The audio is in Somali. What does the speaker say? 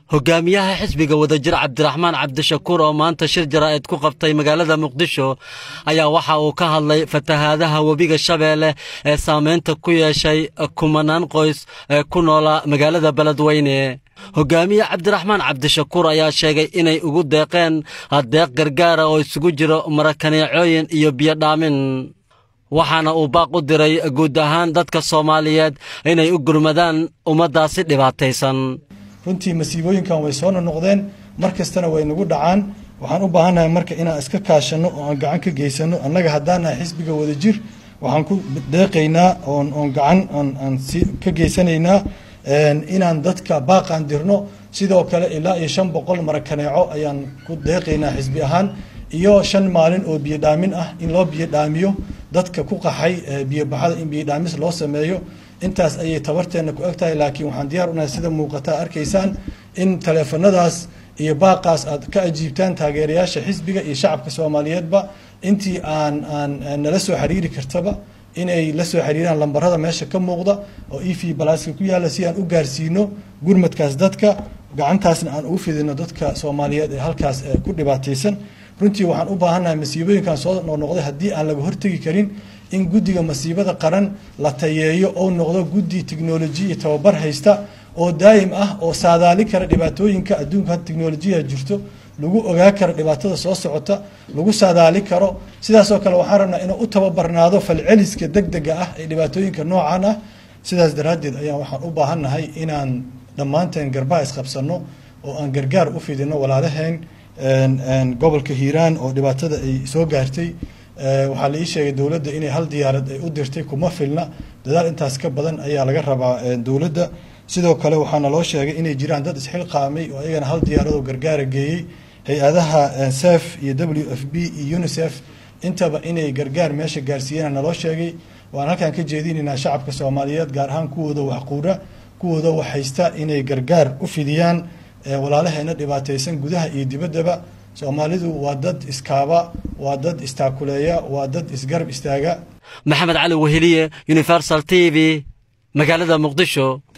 hogaamiyaha xisbiga wadajir cabdiraxmaan cabdishakuur oo maanta shir jaraa'id ku qabtay magaalada muqdisho ayaa waxa uu ka hadlay fatahaadaha webiga shabeelle ee saamaynta ku yeeshay kumanaan qoys ee ku noolaa magaalada beledweyne hogaamiye cabdiraxmaan cabdishakuur ayaa sheegay inay ugu deeqeen deeq gargaara oo isugu jiro marakaneecooyin iyo biyodhaamin waxaana uu baaq u diray guud ahaan dadka soomaaliyeed inay u gurmadaan ummaddaasi dhibaataysan runtii masiibooyinkan way soo nonoqdeen mar kastana way nagu dhacaan waxaan u baahannahay marka inaan iska kaashanno oo aan gacan ka geysano annaga haddaan nahay xisbiga wadajir waxaan ku deeqaynaa oon oon gacan aan si ka geysanaynaa inaan dadka baaqaan dirno sidoo kale ilaa iyo shan boqol marakaneeco ayaan ku deeqaynaa xisbi ahaan iyo shan maalin oo biyodhaamin ah in loo biyodhaamiyo dadka ku qaxay biyobaxada in biyodhaamis loo sameeyo intaas ayay tabarteenna ku eg tahay laakiin waxaan diyaar unahay sida muuqata arkaysaan in taleefanadaas iyo baaqaas aad ka ajiibtaan taageerayaasha xisbiga iyo shacabka soomaaliyeedba intii aan aan nala soo xiriiri kartaba inay la soo xiriiraan lambarada meesha ka muuqda oo e v balaaska ku yaalla si aan u gaarsiino gurmadkaas dadka gacantaasna aan ugu fidino dadka soomaaliyeed ee halkaas ku dhibaataysan runtii waxaan u baahannahay masiibooyinkan soo noqnoqday haddii aan laga hortegi karin in guddiga masiibada qaran la tayeeyo oo noqdo guddi tiknoloji iyo tababar haysta oo daa'im ah oo saadaali kara dhibaatooyinka adduunka had tiknolojiya jirto lagu ogaa karo dhibaatada soo socota lagu saadaali karo sidaasoo kale waxaan rabnaa inuu u tababarnaado falceliska degdega ah ee dhibaatooyinka noocan ah sidaas daraaddeed ayaan waxaan u baahannahay inaan dhammaanteen garbaha isqabsanno oo aan gargaar u fidino walaalaheen gobolka hiiraan oo dhibaatada ay soo gaartay waxaa la ii sheegay dowladda inay hal diyaarad ay u dirtay kuma filna dadaal intaas ka badan ayaa laga rabaa dowladda sidoo kale waxaana loo sheegay inay jiraan dad isxilqaamay oo ayagana hal diyaaradoo gargaara geeyey hay-adaha sef iyo w f b iyo unisef intaba inay gargaar meesha gaarsiiyeen naloo sheegay waan halkaan ka jeedinaynaa shacabka soomaaliyeed gaar ahaan kuwooda waxquura kuwooda wax haysta inay gargaar u fidiyaan walaalaheena dhibaataysan gudaha iyo dibaddaba soomaalidu waa dad iskaaba waa dad istaakuleeya waa dad isgarab istaaga maxamed cali weheliye universal t v magaalada muqdisho